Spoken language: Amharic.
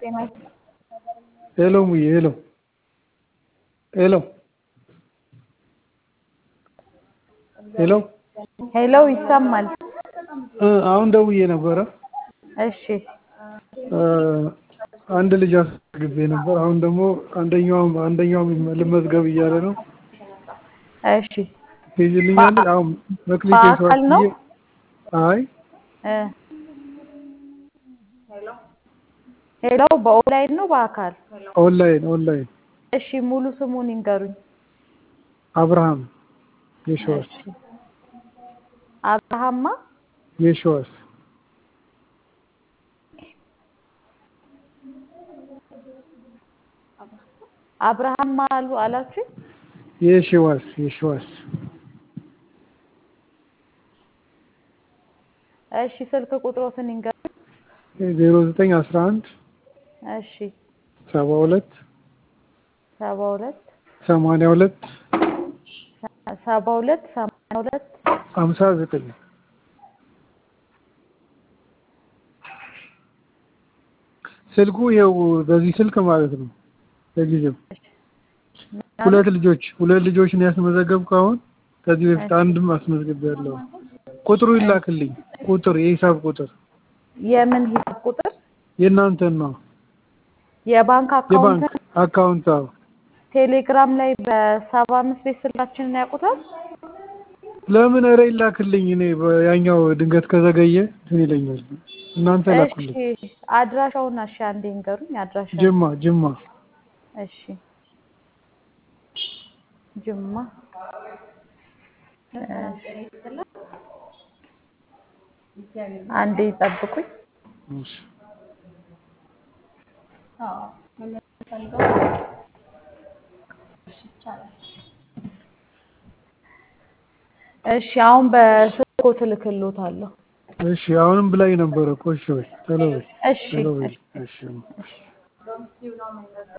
ጤና ሄሎ ሙዬ ሄሎ ሄሎ ሄሎ ሄሎ ይሰማል። እ አሁን ደውዬ ነበረ እሺ እ አንድ ልጅ አስመዝግቤ ነበር። አሁን ደግሞ አንደኛውም አንደኛውም ልመዝገብ እያለ ነው። እሺ ትይዝልኛለሽ? አሁን መክሊት በአካል ነው? አይ እ ሄሎ በኦንላይን ነው በአካል? ኦንላይን ኦንላይን እሺ ሙሉ ስሙን ይንገሩኝ። አብርሃም የሸዋስ እሺ አብርሃማ የሸዋስ አብርሃም አሉ አላችሁ? የሸዋስ የሸዋስ እሺ ስልክ ቁጥሮትን ይንገሩኝ። ዜሮ ዘጠኝ አስራ አንድ እሺ ሰባ ሁለት ሰባ ሁለት ሰማንያ ሁለት ሰባ ሁለት ሰማንያ ሁለት ሀምሳ ዘጠኝ ስልኩ ይኸው በዚህ ስልክ ማለት ነው። ለጊዜው ሁለት ልጆች ሁለት ልጆች ነው ያስመዘገብኩ። አሁን ከዚህ በፊት አንድም አስመዝግቤያለሁ። ቁጥሩ ይላክልኝ። ቁጥር የሂሳብ ቁጥር የምን ሂሳብ ቁጥር? የእናንተን ነው። የባንክ አካውንት የባንክ አካውንት አዎ። ቴሌግራም ላይ በሰባ አምስት ቤት ስልካችንን ያውቁታል? ለምን ኧረ ይላክልኝ። እኔ ያኛው ድንገት ከዘገየ እንትን ይለኛል። እናንተ ላኩልኝ። እሺ አድራሻውን እሺ አንዴ ንገሩኝ። አድራሻ ጅማ ጅማ እሺ ጅማ አንዴ ይጠብቁኝ። እሺ እሺ አሁን በስልኮ ትልክሎታለሁ። እሺ አሁንም ብላኝ ነበረ እኮ እሺ በይ ቶሎ በይ እሺ ቶሎ በይ እሺ